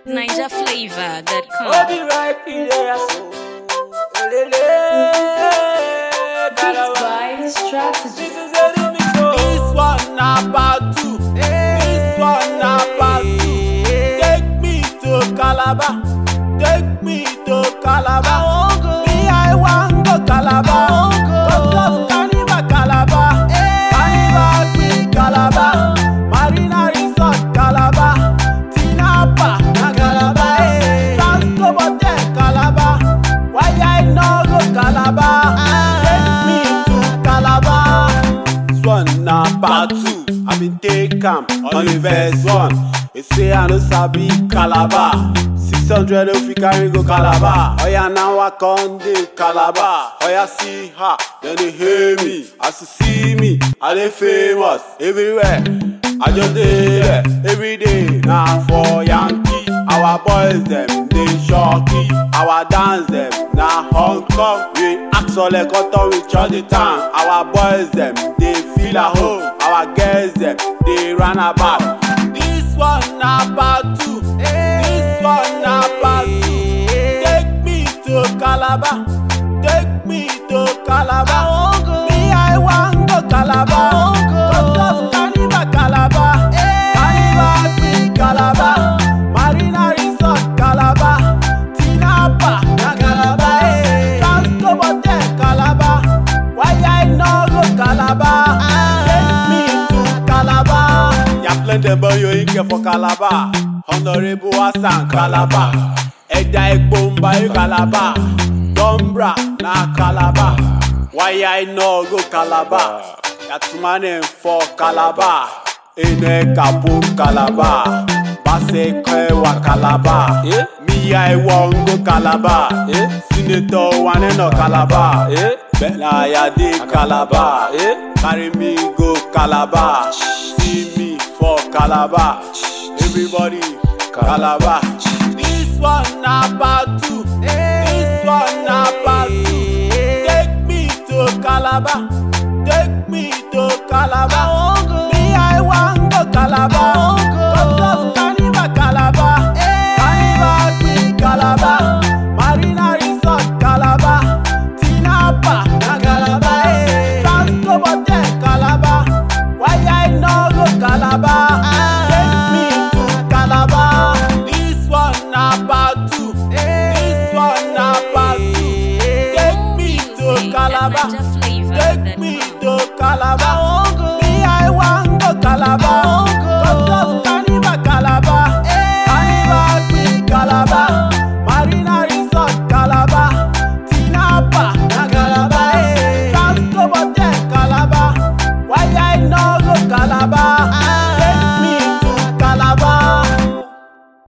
NigerFlavor.com. Obi right in there, so. Elele, Beats by Strategy. This is a remix, oh. This one na part two. This one na part two. Take me to Calabar. Take me to Calabar. Me, I want go Calabar. Cause of Carnival Calabar. Carnival Queen Calabar. Marina Resort Calabar. Tinapa na Calabar. Transco Hotel Calabar. Why I no go Calabar? Take me to Calabar. This one na part two. I been take am on the first one. They say I no sabi Calabar. Six hundred if we carry go Calabar. Oya now I come dey Calabar. Oya see her, then they hear me. As you see me, I dey famous everywhere. I just dey there every day. Na for Yankee, our boys dem dey shocky. Our dance dem na Hong Kong. We ask all the cotton reach all the time. Our boys dem dey feel at home. Our girls dem dey run about. This one na part two. This one na part two. Take me to Calabar. Take me to Calabar. Me, I want go Calabar. Cause of Carnival Calabar. Carnival Queen Calabar. Marina Resort Calabar. Tinapa na Calabar. Transco Hotel Calabar. Why I no go Calabar? Take me to Calabar. Ya plenty boy you in care for Calabar. Honorable Hassan Calabar. Ẹja epo ń bayé Calabar. Dombra na Calabar. Why I no go Calabar? Yatumane for Calabar. Ene kapo Calabar. Base kẹwa Calabar. Me I wan go Calabar. Senator wane no Calabar. Bella Yade Calabar. Carry me go Calabar. See me for Calabar. Everybody Calabar. This one na part two. This one na part two. Take me to Calabar. Take me to Calabar. Me I wan go Calabar.